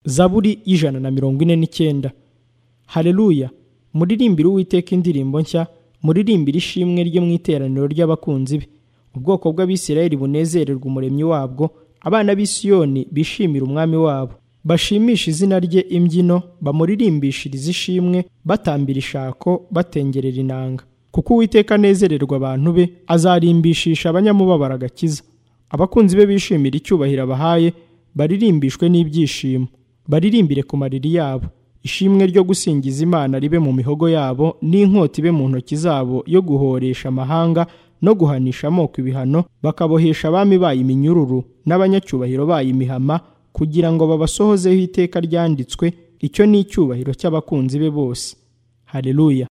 zaburi y'ijana na mirongo ine n'icyenda hareruya muririmbire uwiteka indirimbo nshya muririmbire ishimwe rye mu iteraniro ry'abakunzi be ubwoko bw'abisirayeli bunezererwa umuremyi wabwo abana b'isiyoni bishimire umwami wabo bashimishe izina rye imbyino bamuririmbishirize ishimwe batambira ishako batengerera inanga kuko uwiteka anezererwa abantu be azarimbishisha abanyamubabaro agakiza abakunzi be bishimira icyubahiro abahaye baririmbishwe n'ibyishimo baririmbire ku mariri yabo ishimwe ryo gusingiza imana ribe mu mihogo yabo n'inkota ibe mu ntoki zabo yo guhoresha amahanga no guhanisha amoko ibihano bakabohesha abami bayo iminyururu n'abanyacyubahiro bayo imihama kugira ngo babasohozeho iteka ryanditswe icyo ni icyubahiro cy'abakunzi be bose hareruya